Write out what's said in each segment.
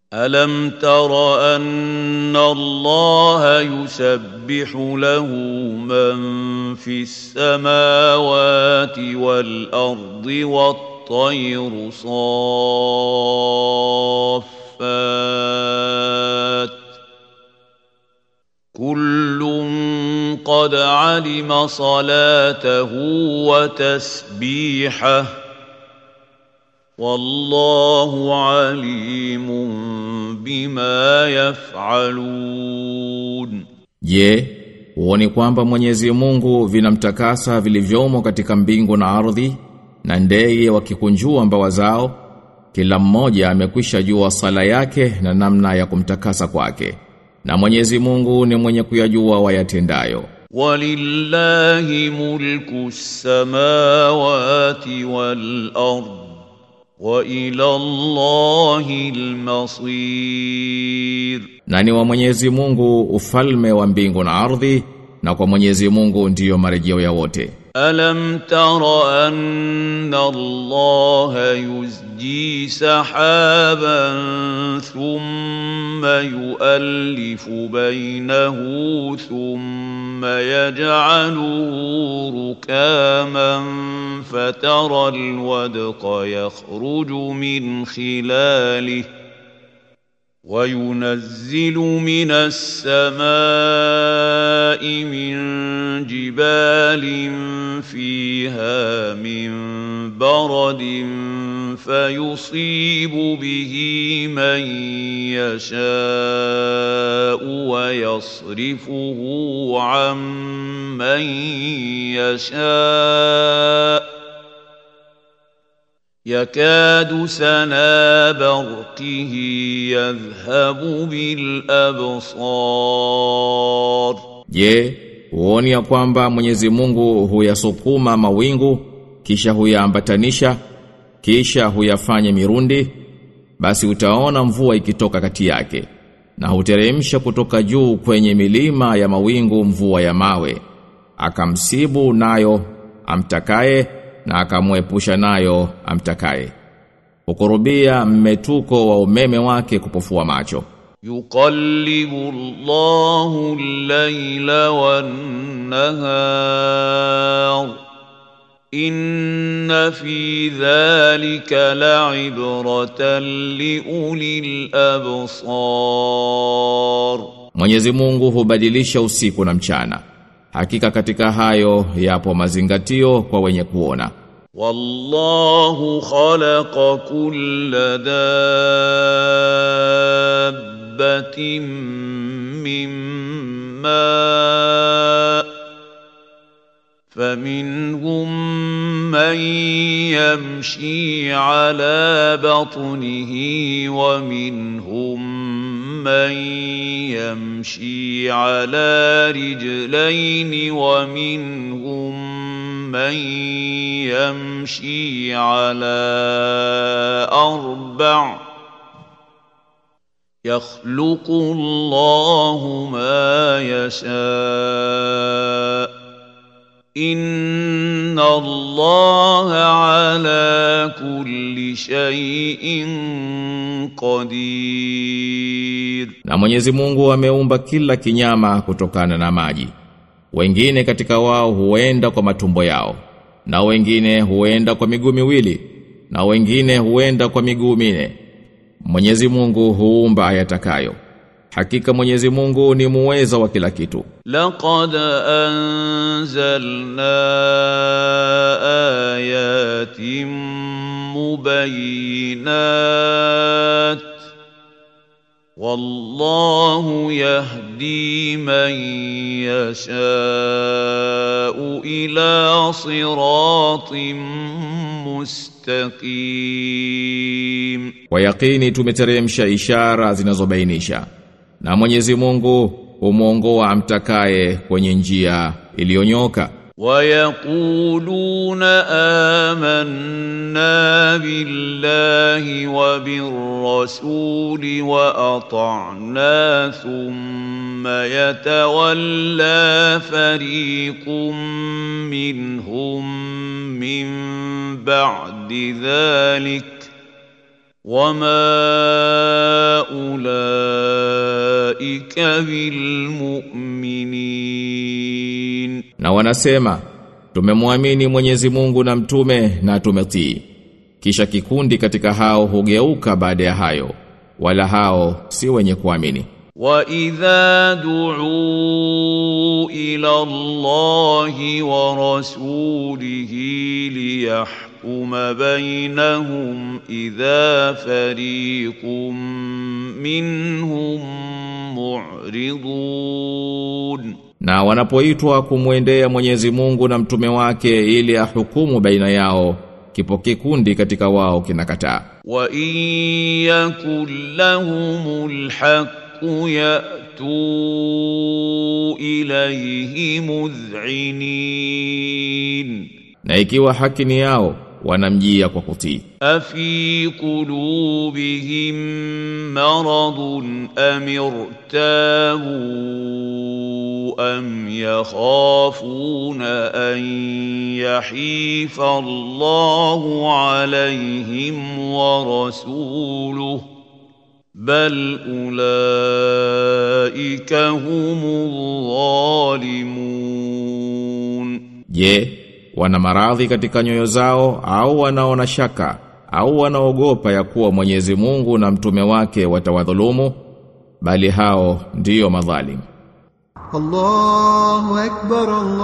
ألم تر أن الله يسبح له من في السماوات والأرض والطير صافات كل قد علم صلاته وتسبيحه والله عليم بما يفعلون Je, huoni kwamba Mwenyezi Mungu vinamtakasa vilivyomo katika mbingu na ardhi na ndege wakikunjua mbawa zao kila mmoja amekwisha jua sala yake na namna ya kumtakasa kwake na Mwenyezi Mungu ni mwenye kuyajua wayatendayo ولله ملك السماوات والأرض وإلى الله المصير na ni wa Mwenyezi Mungu ufalme wa mbingu na ardhi na kwa Mwenyezi Mungu ndiyo marejeo ya wote ألم تر أن الله يزجي سحابا ثم يؤلف بينه ثم يجعله ركاما فترى الودق يخرج من خلاله وينزل من السماء من جبال فيها من برد فيصيب به من يشاء ويصرفه عن من يشاء يكاد سنا برقه يذهب بالأبصار Je, huoni ya kwamba Mwenyezi Mungu huyasukuma mawingu kisha huyaambatanisha kisha huyafanya mirundi basi utaona mvua ikitoka kati yake na huteremsha kutoka juu kwenye milima ya mawingu mvua ya mawe akamsibu nayo amtakaye na akamwepusha nayo amtakaye hukurubia mmetuko wa umeme wake kupofua macho يقلب الله الليل والنهار إن في ذلك لعبرة لأولي الأبصار Mwenyezi Mungu hubadilisha usiku na mchana hakika katika hayo yapo mazingatio kwa wenye kuona والله خلق كل دابة من ماء فمنهم من يمشي على بطنه ومنهم من يمشي على رجلين ومنهم من يمشي على أربع يخلق الله ما يشاء إن الله على كل شيء قدير Na Mwenyezi Mungu ameumba kila kinyama kutokana na maji. Wengine katika wao huenda kwa matumbo yao, na wengine huenda kwa miguu miwili, na wengine huenda kwa miguu mine. Mwenyezi Mungu huumba ayatakayo. Hakika Mwenyezi Mungu ni muweza wa kila kitu. لقد أنزلنا آيات مبينات والله يهدي من يشاء إلى صراط مستقيم Kwa yakini tumeteremsha ishara zinazobainisha. Na Mwenyezi Mungu humuongoa amtakaye kwenye njia iliyonyoka. ويقولون آمنا بالله وبالرسول وأطعنا ثم يتولى فريق منهم من بعد ذلك وما بالمؤمنين Na wanasema tumemwamini Mwenyezi Mungu na mtume na tumetii. Kisha kikundi katika hao hugeuka baada ya hayo, wala hao si wenye kuamini. وَإِذَا دُعُوا إِلَى اللَّهِ وَرَسُولِهِ لِيَحْكُمَ بَيْنَهُمْ إِذَا فَرِيقٌ مِّنْهُم مُّعْرِضُونَ Na wanapoitwa kumwendea Mwenyezi Mungu na mtume wake ili ahukumu baina yao, kipo kikundi katika wao kinakataa. وَإِن يَكُن لَّهُمُ الْحَقُّ يَأْتُوا إِلَيْهِ مُذْعِنِينَ Na ikiwa haki ni yao, wanamjia kwa kutii. أفي قلوبهم مرض أم ارتابوا أم يخافون أن يحيف الله عليهم ورسوله بل أولئك هم الظالمون Je, wana maradhi katika nyoyo zao au wanaona shaka au wanaogopa ya kuwa Mwenyezi Mungu na mtume wake watawadhulumu? Bali hao ndiyo madhalim. الله أكبر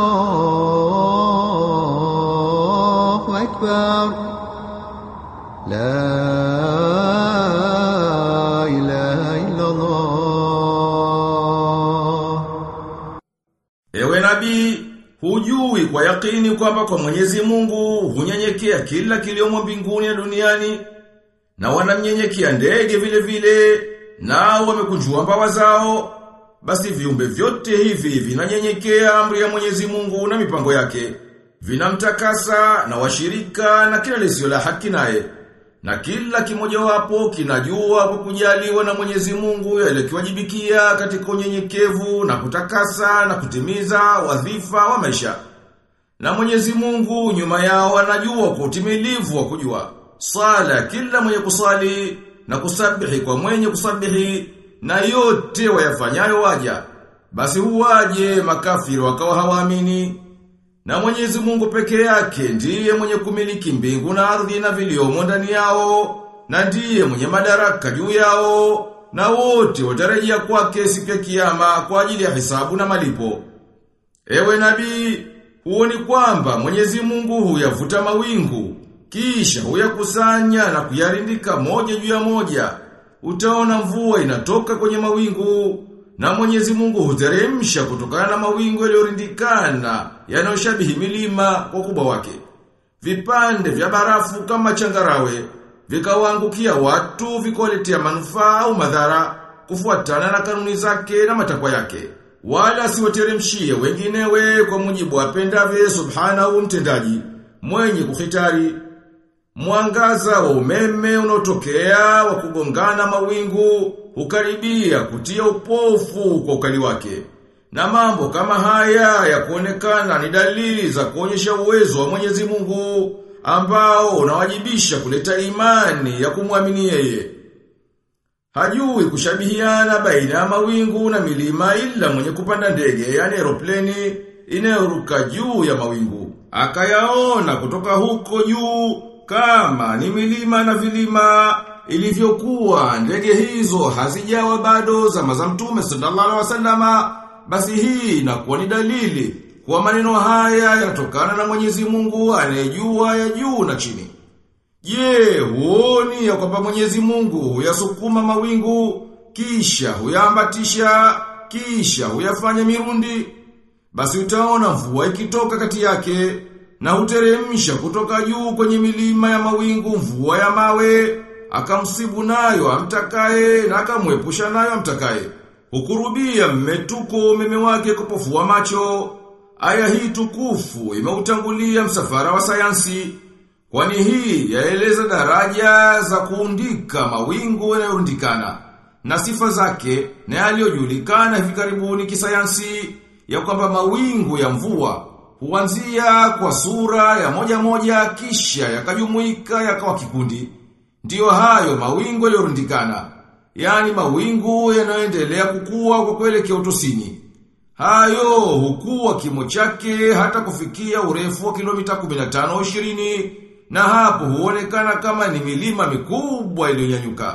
الله أكبر لا إله إلا الله Ewe nabii, hujui kwa yakini kwamba kwa Mwenyezi Mungu hunyenyekea kila kiliomo mbinguni na duniani na wanamnyenyekea ndege vile vile nao wamekunjua mbawa zao basi viumbe vyote hivi vinanyenyekea amri ya Mwenyezi Mungu na mipango yake vinamtakasa na washirika na kila lisio la haki naye na kila kimojawapo kinajua kwa kujaliwa na Mwenyezi Mungu yale kiwajibikia katika unyenyekevu na kutakasa na kutimiza wadhifa wa maisha. Na Mwenyezi Mungu nyuma yao anajua kwa utimilivu wa kujua. Sala kila mwenye kusali na kusabihi kwa mwenye kusabihi na yote wayafanyayo waja. Basi huwaje makafiri wakawa hawaamini. Na Mwenyezi Mungu peke yake ndiye mwenye kumiliki mbingu na ardhi na viliomo ndani yao, na ndiye mwenye madaraka juu yao, na wote watarejea kwake siku ya kiyama kwa ajili ya hisabu na malipo. Ewe nabii, huoni kwamba Mwenyezi Mungu huyavuta mawingu, kisha huyakusanya na kuyarindika moja juu ya moja. Utaona mvua inatoka kwenye mawingu, na Mwenyezi Mungu huteremsha kutokana na mawingu yaliyorindikana yanayoshabihi milima kwa ukubwa wake. Vipande vya barafu kama changarawe vikawaangukia watu vikawaletea manufaa au madhara kufuatana na kanuni zake na matakwa yake. Wala siwateremshie wenginewe kwa mujibu apendavye subhanahu mtendaji mwenye kuhitari Mwangaza wa umeme unaotokea wa kugongana mawingu hukaribia kutia upofu kwa ukali wake. Na mambo kama haya ya kuonekana ni dalili za kuonyesha uwezo wa Mwenyezi Mungu ambao unawajibisha kuleta imani ya kumwamini yeye. Hajui kushabihiana baina ya mawingu na milima ila mwenye kupanda ndege yani aeropleni inayoruka juu ya mawingu. Akayaona kutoka huko juu kama ni milima na vilima ilivyokuwa ndege hizo hazijawa bado zama za mtume sallallahu alaihi wasallama basi hii inakuwa ni dalili kwa maneno haya yanatokana na Mwenyezi Mungu anayejua ya juu na chini. Je, huoni ya kwamba Mwenyezi Mungu huyasukuma mawingu kisha huyaambatisha kisha huyafanya mirundi basi utaona mvua ikitoka kati yake na huteremsha kutoka juu kwenye milima ya mawingu mvua ya mawe, akamsibu nayo amtakaye na akamwepusha nayo amtakaye. Hukurubia mmetuko umeme wake kupofua macho. Aya hii tukufu imeutangulia msafara wa sayansi. Kwani hii yaeleza daraja za kuundika mawingu yanayorundikana na sifa zake na yaliyojulikana hivi karibuni kisayansi ya kwamba mawingu ya mvua huanzia kwa sura ya moja moja kisha yakajumuika yakawa kikundi. Ndiyo hayo mawingu yaliyorundikana. yani mawingu yanayoendelea kukua kwa kuelekea utosini. Hayo hukua kimo chake hata kufikia urefu wa kilomita 15 au 20 na hapo huonekana kama ni milima mikubwa iliyonyanyuka.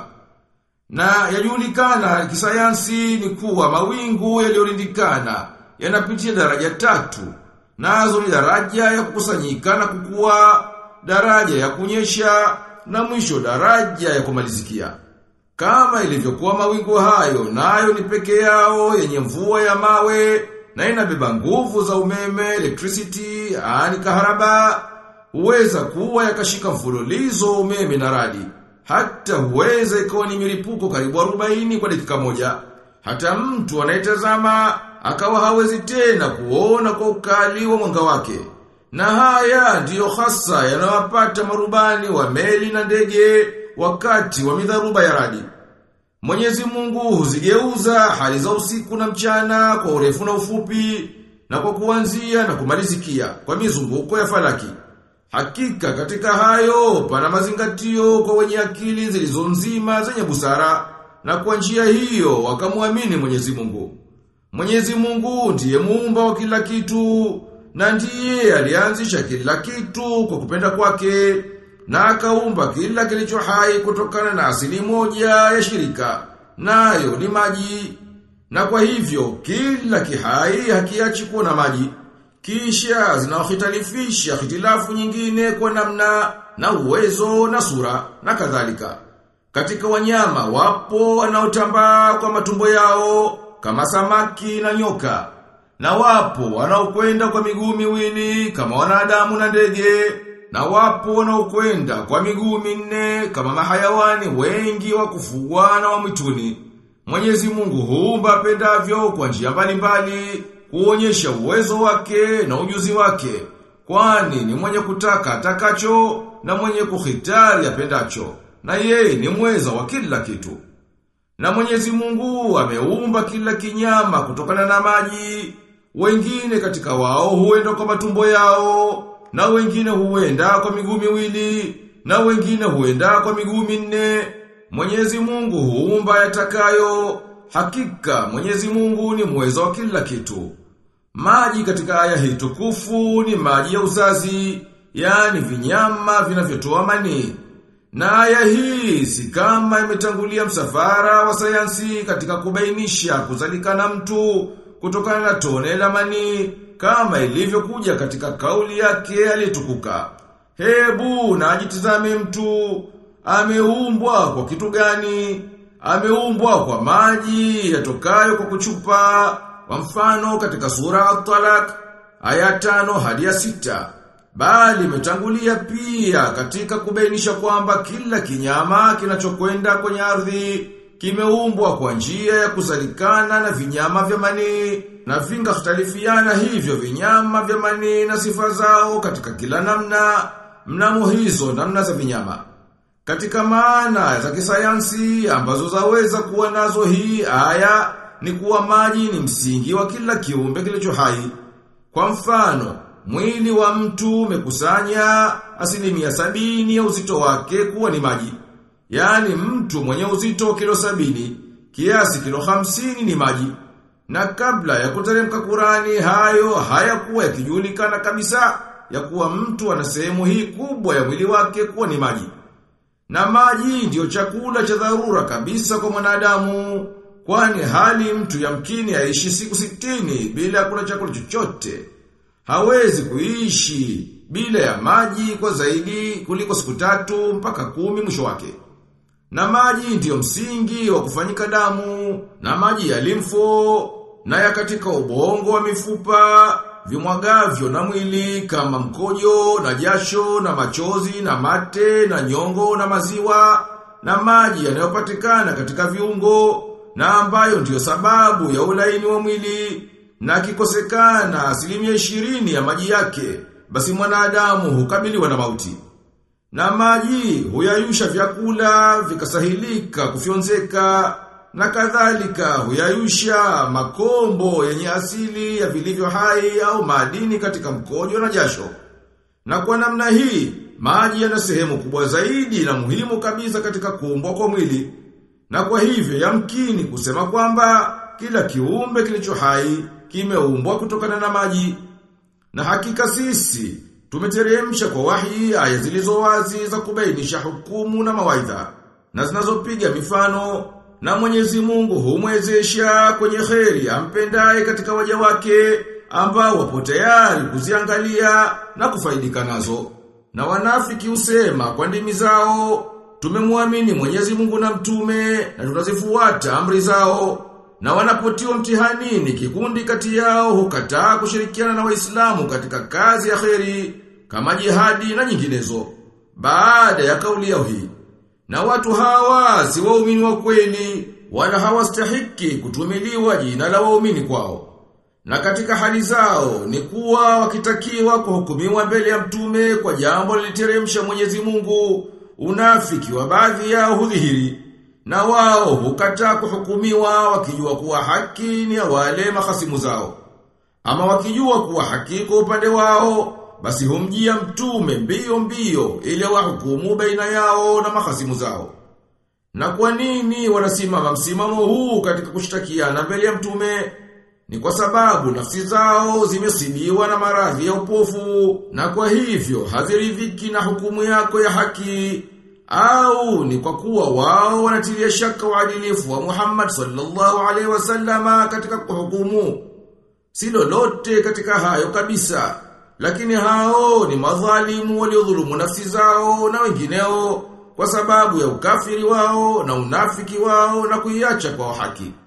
Na yajulikana kisayansi ni kuwa mawingu yaliyorindikana yanapitia daraja tatu. Nazo ni daraja ya kukusanyika na kukua, daraja ya kunyesha na mwisho daraja ya kumalizikia. Kama ilivyokuwa mawingu hayo, nayo ni peke yao yenye mvua ya mawe na inabeba nguvu za umeme, electricity, ani kaharaba, huweza kuwa yakashika mfululizo wa umeme na radi. Hata huweza ikawa ni milipuko karibu 40 kwa dakika moja. Hata mtu anayetazama akawa hawezi tena kuona kwa ukali wa mwanga wake. Na haya ndiyo hasa yanawapata marubani wa meli na ndege wakati wa midharuba ya radi. Mwenyezi Mungu huzigeuza hali za usiku na mchana kwa urefu na ufupi na kwa kuanzia na kumalizikia kwa mizunguko ya falaki. Hakika katika hayo pana mazingatio kwa wenye akili zilizo nzima zenye busara na kwa njia hiyo wakamwamini Mwenyezi Mungu. Mwenyezi Mungu ndiye muumba wa kila kitu na ndiye alianzisha kila kitu kwa kupenda kwake na akaumba kila kilicho hai kutokana na asili moja ya shirika nayo ni maji na kwa hivyo kila kihai hakiachi kuwa na maji kisha zinaohitalifisha hitilafu nyingine kwa namna na uwezo na sura na kadhalika katika wanyama wapo wanaotambaa kwa matumbo yao kama samaki na nyoka na wapo wanaokwenda kwa miguu miwili kama wanadamu na ndege na wapo wanaokwenda kwa miguu minne kama mahayawani wengi wa kufugwa na wa mwituni. Mwenyezi Mungu huumba apendavyo kwa njia mbalimbali kuonyesha uwezo wake na ujuzi wake. Kwani ni mwenye kutaka atakacho na mwenye kuhitari apendacho. Na yeye ni mweza wa kila kitu. Na Mwenyezi Mungu ameumba kila kinyama kutokana na maji. Wengine katika wao huenda kwa matumbo yao na wengine huenda kwa miguu miwili, na wengine huenda kwa miguu minne. Mwenyezi Mungu huumba yatakayo, hakika Mwenyezi Mungu ni mweza wa kila kitu. Maji katika aya hii tukufu ni maji ya uzazi, yani vinyama vinavyotoa manii. Na aya hii si kama imetangulia msafara wa sayansi katika kubainisha kuzalikana mtu kutokana na tone la manii kama ilivyokuja katika kauli yake aliyetukuka. Hebu na ajitizame mtu, ameumbwa kwa kitu gani? Ameumbwa kwa maji yatokayo kwa kuchupa, kwa mfano katika sura At-Talaq aya tano hadi ya sita. Bali imetangulia pia katika kubainisha kwamba kila kinyama kinachokwenda kwenye ardhi kimeumbwa kwa njia ya kuzalikana na vinyama vya manii na vinga khtalifiana hivyo vinyama vya manii na sifa zao katika kila namna mnamo hizo namna za vinyama. Katika maana za kisayansi ambazo zaweza kuwa nazo hii aya ni kuwa maji ni msingi wa kila kiumbe kilicho hai. Kwa mfano, mwili wa mtu umekusanya asilimia sabini ya uzito wake kuwa ni maji. Yaani mtu mwenye uzito kilo sabini, kiasi kilo hamsini ni maji. Na kabla ya kuteremka Kurani hayo hayakuwa yakijulikana kabisa ya kuwa mtu ana sehemu hii kubwa ya mwili wake kuwa ni maji. Na maji ndiyo chakula cha dharura kabisa kwa mwanadamu, kwani hali mtu yamkini aishi siku sitini bila kula chakula chochote. Hawezi kuishi bila ya maji kwa zaidi kuliko siku tatu mpaka kumi mwisho wake. Na maji ndiyo msingi wa kufanyika damu, na maji ya limfo, na ya katika ubongo wa mifupa, vimwagavyo na mwili kama mkojo, na jasho, na machozi, na mate, na nyongo, na maziwa, na maji yanayopatikana katika viungo, na ambayo ndiyo sababu ya ulaini wa mwili, na kikosekana asilimia ishirini ya maji yake, basi mwanadamu hukabiliwa na mauti. Na maji huyayusha vyakula vikasahilika kufyonzeka na kadhalika huyayusha makombo yenye asili ya vilivyo hai au madini katika mkojo na jasho. Na kwa namna hii maji yana sehemu kubwa zaidi na muhimu kabisa katika kuumbwa kwa mwili. Na kwa hivyo yamkini kusema kwamba kila kiumbe kilicho hai kimeumbwa kutokana na maji. Na hakika sisi tumeteremsha kwa wahi aya zilizo wazi za kubainisha hukumu na mawaidha na zinazopiga mifano na Mwenyezi Mungu humwezesha kwenye kheri ampendaye katika waja wake ambao wapo tayari kuziangalia na kufaidika nazo. Na wanafiki husema kwa ndimi zao tumemwamini Mwenyezi Mungu na mtume na tunazifuata amri zao. Na wanapotiwa mtihanini kikundi kati yao hukataa kushirikiana na Waislamu katika kazi ya kheri kama jihadi na nyinginezo. Baada ya kauli yao hii na watu hawa si waumini wa kweli wala hawastahiki kutumiliwa jina la waumini kwao. Na katika hali zao ni kuwa wakitakiwa kuhukumiwa mbele ya mtume kwa jambo liliteremsha Mwenyezi Mungu, unafiki wa baadhi yao hudhihiri. Na wao hukataa kuhukumiwa wakijua kuwa haki ni ya wale mahasimu zao. Ama wakijua kuwa haki kwa upande wao, basi humjia mtume mbio mbio ili wahukumu baina yao na mahasimu zao. Na kwa nini wanasimama msimamo huu katika kushtakiana mbele ya mtume? Ni kwa sababu nafsi zao zimesibiwa na maradhi ya upofu na kwa hivyo haziridhiki na hukumu yako ya haki au ni kwa kuwa wao wanatilia shaka uadilifu wa Muhammad sallallahu alaihi wasallama katika kuhukumu. Si lolote katika hayo kabisa. Lakini hao ni madhalimu waliodhulumu nafsi zao na wengineo kwa sababu ya ukafiri wao na unafiki wao na kuiacha kwa haki.